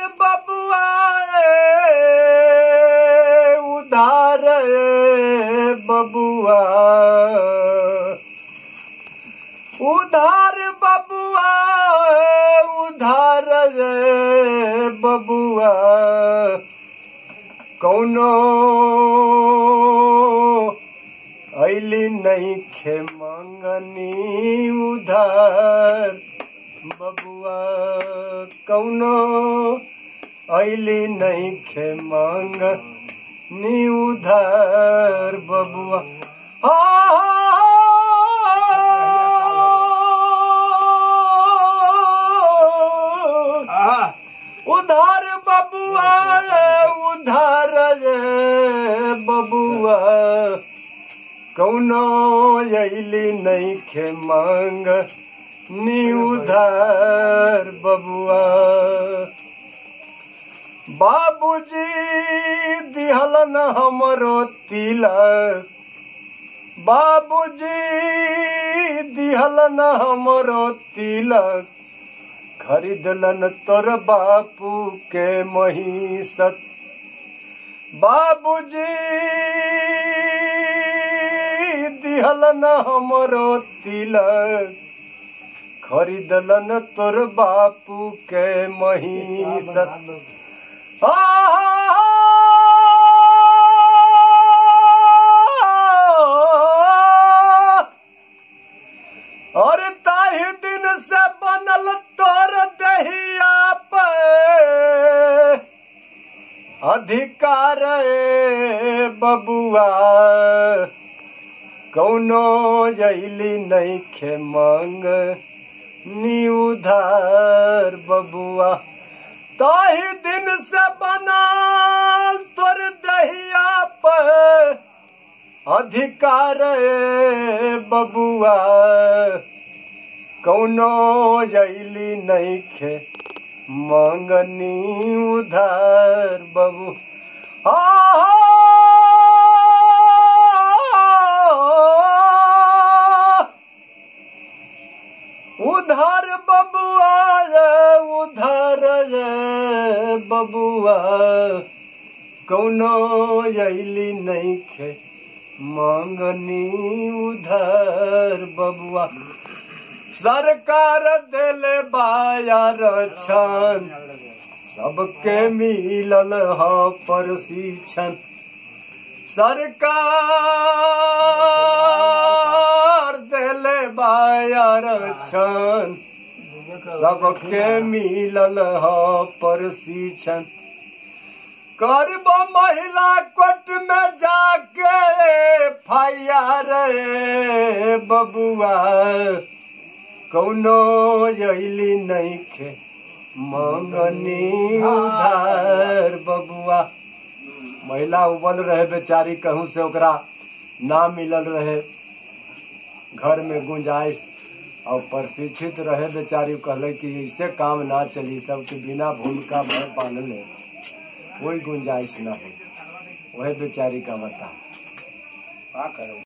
बबुआ उधार बबुआ उधार बबुआ उधार बबुआ कौनो ऐली नहीं खे मंगनी उधार बबुआ कौनो ऐली नहीं खे मांग नी उधार बबुआ आ आहा उधार बबुआ उधार बबुआ कौनो अली नहीं खे मांग नी उधार बबुआ बाबूजी दिहलन हमरो तिलक बाबूजी दिहलन हमरो तिलक खरीदलन तोर बापू के महिषत बाबूजी दिहलन हमरो तिलक खरीदलन तोर बापू के महिषत आ और ताही दिन से बनल तोर दहिया पे अधिकार ए बबुआ कौनो जैली नहीं खे मांग नी उधार बबुआ ताही दिन से बनल तोर दहिया पे अधिकार ए बबुआ कौनो जैली नहीं खे मांगनी उधार बबू आ उधार बबुआ रे उधार रे बबुआ कौनो अली नहीं खे मांगनी उधार बबुआ सरकार दिले बाजार छन सबके मिलल ह प्रशिक्षण सरकार दिले बाजार छन सबके मिलल ह प्रशिक्षण करब महिला कोर्ट में जाके फायर बबुआ कौनो अली नहीं खे मंगनी उधार बबुआ महिला उबल रहे बेचारी कहूँ से ओकरा ना मिलल रहे घर में गुंजाइश और प्रशिक्षित रहे बेचारी कहले कि इससे काम ना चली सबके बिना भूमिका भर पालने कोई गुंजाइश ना हो वह बेचारी का बता का करो